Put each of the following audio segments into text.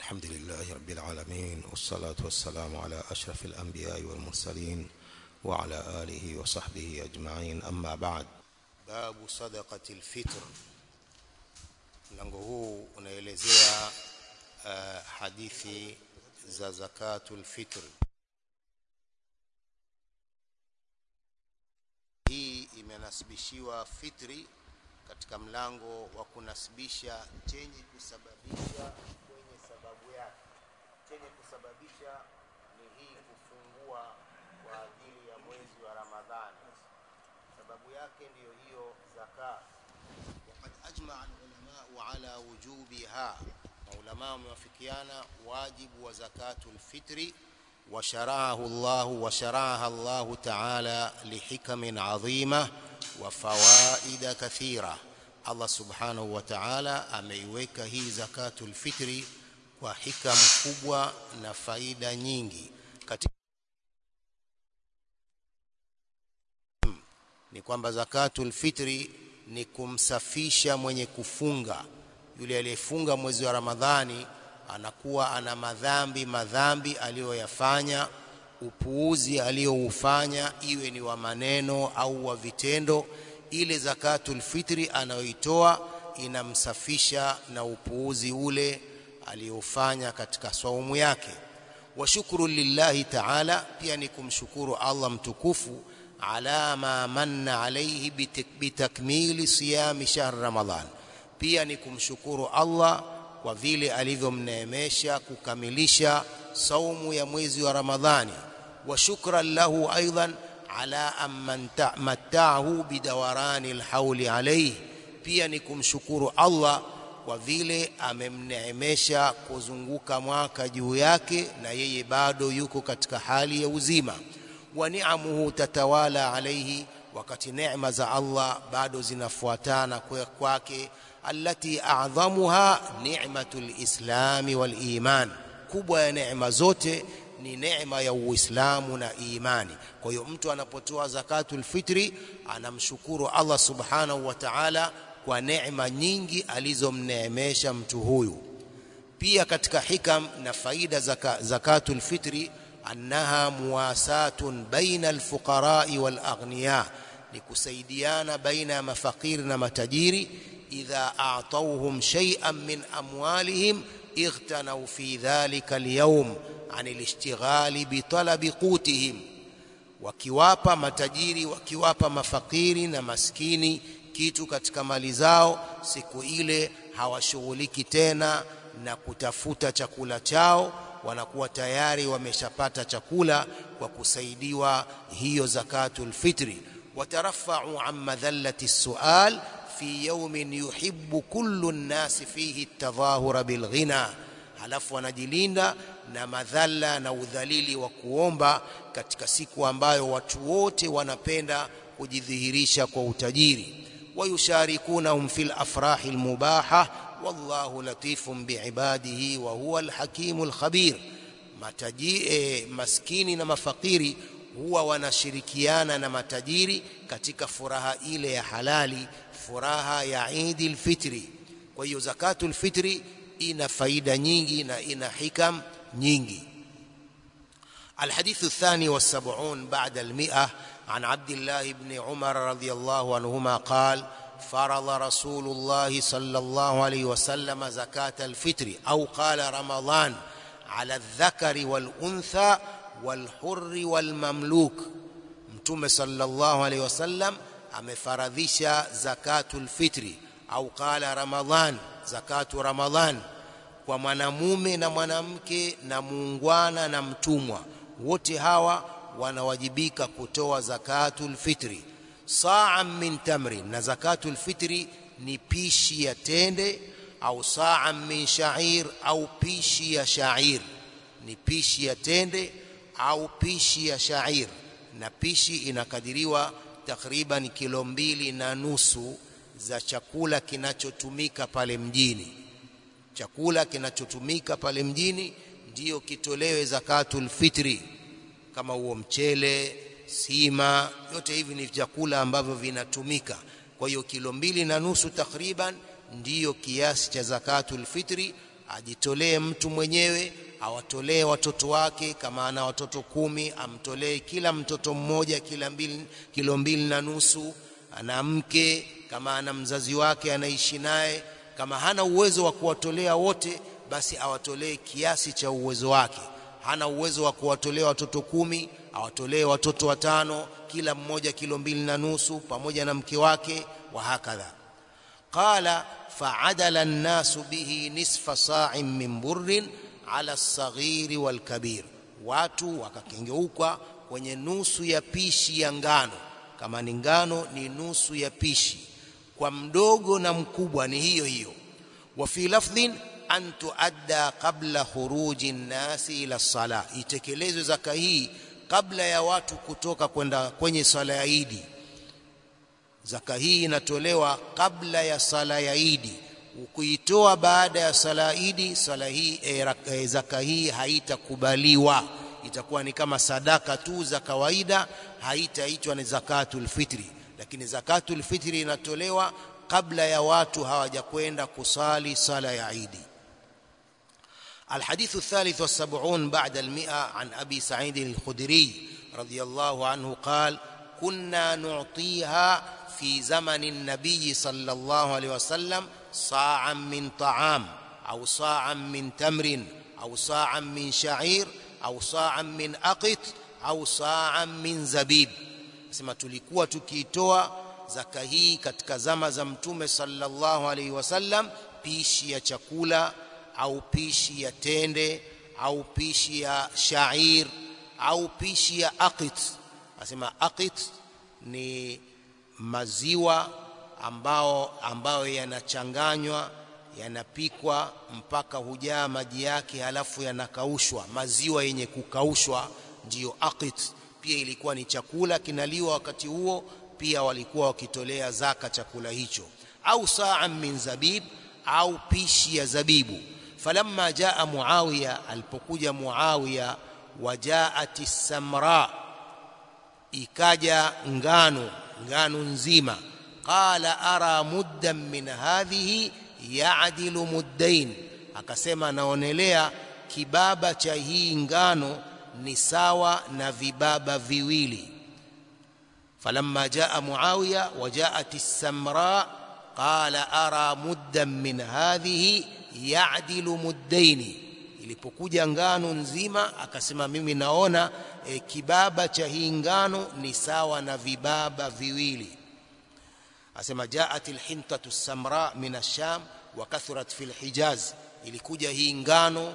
الحمد لله رب العالمين والصلاة والسلام على أشرف الأنبياء والمرسلين وعلى آله وصحبه أجمعين أما بعد باب صدقة الفطر mlango huu unaelezea uh, hadithi za zakatul fitr hii imenasibishiwa fitri katika mlango wa kunasibisha chenye kusababisha kwenye sababu yake chenye kusababisha ni hii kufungua kwa ajili ya mwezi wa ramadhani sababu yake ndiyo hiyo zaka وقد أجمع العلماء على وجوبها maulamaa wamewafikiana wajibu wa zakatu lfitri وشرعه الله وشرعها الله تعالى لحكم عظيمة وفوائد كثيرة الله سبحانه وتعالى ameiweka hii zakatu lfitri kwa hikam kubwa na faida nyingi katika ni kwamba zakatul fitri ni kumsafisha mwenye kufunga yule aliyefunga mwezi wa Ramadhani anakuwa ana madhambi madhambi aliyoyafanya upuuzi aliyoufanya iwe ni wa maneno au wa vitendo ile zakatul fitri anayoitoa inamsafisha na upuuzi ule aliyoufanya katika saumu yake wa shukru lillahi ta'ala pia ni kumshukuru Allah mtukufu ala ma manna alayhi bitakmili siyami shahr ramadan pia ni kumshukuru Allah kwa vile alivyomneemesha kukamilisha saumu ya mwezi wa Ramadhani wa shukran lahu aidan ala amman matta'ahu bidawarani alhawli alayhi pia ni kumshukuru Allah kwa vile amemneemesha kuzunguka mwaka juu yake na yeye bado yuko katika hali ya uzima wa ni'amuhu tatawala alayhi wakati neema za Allah bado zinafuatana kwake allati a'dhamuha ni'matul islami wal iman kubwa ya neema zote ni neema ya uislamu na imani kwa hiyo mtu anapotoa zakatul fitri anamshukuru Allah subhanahu wa ta'ala kwa neema nyingi alizomneemesha mtu huyu pia katika hikam na faida zaka, zakatul fitri annaha muwasatun baina alfuqara wal aghniya ni kusaidiana baina ya mafakiri na matajiri idha a'tawhum shay'an min amwalihim ightanaw fi dhalika alyawm an alishtighali bi talabi qutihim wakiwapa matajiri wakiwapa mafakiri na maskini kitu katika mali zao siku ile hawashughuliki tena na kutafuta chakula chao wanakuwa tayari wameshapata chakula kwa kusaidiwa hiyo zakatul fitri watarafa'u an madhallati sual fi yawmin yuhibbu kullu an-nas fihi at-tadhahura bil ghina halafu wanajilinda na madhalla na udhalili wa kuomba katika siku ambayo watu wote wanapenda kujidhihirisha kwa utajiri wayusharikunahum fil afrahi al-mubaha wallahu latifun biibadihi wa huwa alhakimul khabir mataji eh, maskini na mafakiri huwa wanashirikiana na matajiri katika furaha ile ya halali furaha ya Eid fitri kwa hiyo zakatul fitri ina faida nyingi na ina hikam nyingi الحديث الثاني والسبعون بعد المئة عن عبد الله بن عمر رضي الله عنهما قال فرض رسول الله صلى الله عليه وسلم زكاة الفطر أو قال رمضان على الذكر والأنثى والحر والمملوك متوم صلى الله عليه وسلم amefaradhisha zakatul fitri au qala ramadhan zakatu ramadhan kwa mwanamume na mwanamke na muungwana na mtumwa wote hawa wanawajibika kutoa zakatul fitri sa'an min tamrin na zakatul fitri ni pishi ya tende au sa'an min sha'ir au pishi ya sha'ir ni pishi ya tende au pishi ya sha'ir na pishi inakadiriwa takriban kilo mbili na nusu za chakula kinachotumika pale mjini chakula kinachotumika pale mjini ndiyo kitolewe zakatul fitri kama huo mchele sima yote hivi ni vyakula ambavyo vinatumika kwa hiyo kilo mbili na nusu takriban ndiyo kiasi cha zakatul fitri ajitolee mtu mwenyewe awatolee watoto wake kama ana watoto kumi amtolee kila mtoto mmoja kila mbili, kilo mbili na nusu ana mke kama ana mzazi wake anaishi naye kama hana uwezo wa kuwatolea wote basi awatolee kiasi cha uwezo wake hana uwezo wa kuwatolea watoto kumi awatolee watoto watano kila mmoja kilo mbili na nusu pamoja na mke wake wa hakadha qala fa'adala an-nasu bihi nisfa sa'in min burrin ala as-saghiri wal-kabir watu wakakengeuka kwenye nusu ya pishi ya ngano kama ni ngano ni nusu ya pishi kwa mdogo na mkubwa ni hiyo hiyo wa fi lafdhin an tuadda qabla khuruji nnasi ila sala itekelezwe zaka hii kabla ya watu kutoka kwenda kwenye sala ya Idi zaka hii inatolewa kabla ya sala ya Idi ukuitoa baada ya sala ya Idi sala hii e, e, zaka hii haitakubaliwa itakuwa ni kama sadaka tu za kawaida haitaitwa ni zakatul fitri lakini zakatul fitri inatolewa kabla ya watu hawajakwenda kusali sala ya Idi الحديث الثالث والسبعون بعد المئة عن أبي سعيد الخدري رضي الله عنه قال كنا نعطيها في زمن النبي صلى الله عليه وسلم صاعا من طعام أو صاعا من تمر أو صاعا من شعير أو صاعا من أقط أو صاعا من زبيب sema tulikuwa tukiitoa zaka hii katika zama za mtume sallallahu alaihi wasallam pishi ya chakula au pishi ya tende au pishi ya shair au pishi ya aqit asema aqit ni maziwa ambao ambayo yanachanganywa yanapikwa mpaka hujaa maji yake halafu yanakaushwa maziwa yenye kukaushwa ndiyo aqit pia ilikuwa ni chakula kinaliwa wakati huo pia walikuwa wakitolea zaka chakula hicho au saa min zabib au pishi ya zabibu falamma jaa muawiya alipokuja muawiya wajaat samra ikaja ngano ngano nzima qala ara muddan min hadhihi ya'dilu muddain akasema naonelea kibaba cha hii ngano ni sawa na vibaba viwili falamma jaa muawiya wajaat as-samra qala ara muddan min hadhihi ya'dilu muddaini ilipokuja ngano nzima akasema mimi naona e, kibaba cha hii ngano ni sawa na vibaba viwili asema jaat alhintatu samra min ash-sham wa kathurat fi al-hijaz ilikuja hii ngano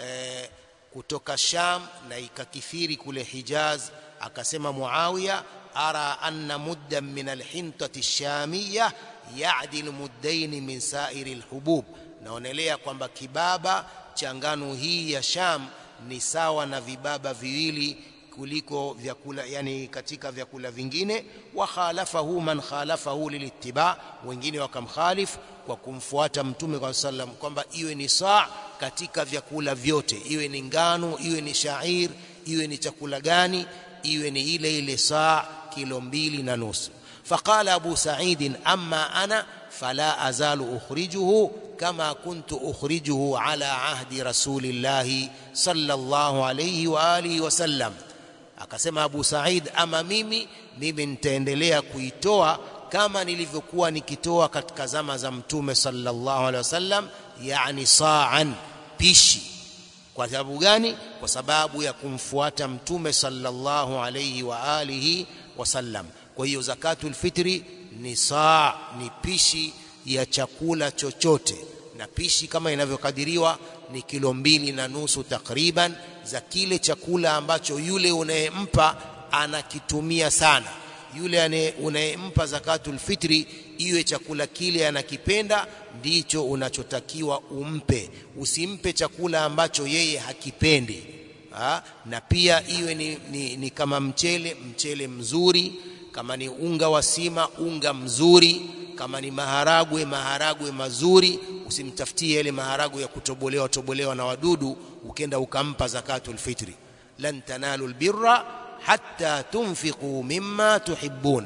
e, kutoka Sham na ikakithiri kule Hijaz akasema Muawiya ara anna muddan min alhintati ash-shamiyya ya'dil muddain min sa'iri alhubub naonelea kwamba kibaba cha ngano hii ya Sham ni sawa na vibaba viwili kuliko vyakula yani katika vyakula vingine wa khalafahu man khalafahu lilittiba wengine wakamkhalif kwa kumfuata mtume kwa sallam kwamba iwe ni saa katika vyakula vyote iwe ni ngano iwe ni shair iwe ni chakula gani iwe ni ile ile saa kilo mbili na nusu فقال أبو سعيد أما أنا فلا أزال أخرجه كما كنت أخرجه على عهد رسول الله صلى الله عليه وآله وسلم akasema Abu Said ama mimi mimi nitaendelea kuitoa kama nilivyokuwa nikitoa katika zama za mtume sallallahu alaihi wasallam yani sa'an pishi kwa sababu gani kwa sababu ya kumfuata mtume sallallahu alaihi wa alihi wasallam kwa hiyo zakatul fitri ni saa ni pishi ya chakula chochote na pishi kama inavyokadiriwa ni kilo mbili na nusu takriban za kile chakula ambacho yule unayempa anakitumia sana yule unayempa zakatul fitri iwe chakula kile anakipenda ndicho unachotakiwa umpe usimpe chakula ambacho yeye hakipendi ha? na pia iwe ni, ni, ni kama mchele mchele mzuri kama ni unga wa sima unga mzuri kama ni maharagwe maharagwe mazuri usimtafutie yale maharagwe ya kutobolewa tobolewa na wadudu ukenda ukampa zakatul fitri lan tanalu albirra hatta tunfiqu mimma tuhibbun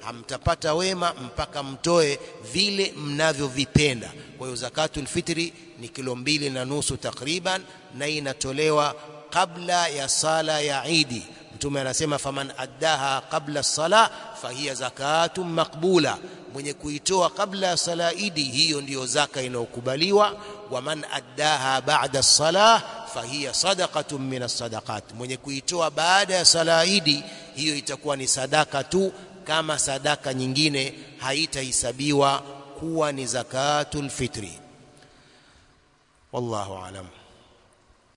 hamtapata wema mpaka mtoe vile mnavyovipenda kwa hiyo zakatul fitri ni kilo mbili na nusu takriban na inatolewa kabla ya sala ya Idi mtume anasema faman addaha qabla sala fahiya zakatun maqbula mwenye kuitoa kabla ya sala Idi hiyo ndiyo zaka inayokubaliwa wa man addaha ba'da salah fahiya sadaqatun min as-sadaqat mwenye kuitoa baada ya sala Idi hiyo itakuwa ni sadaka tu kama sadaka nyingine haitahesabiwa kuwa ni zakatul fitri wallahu alam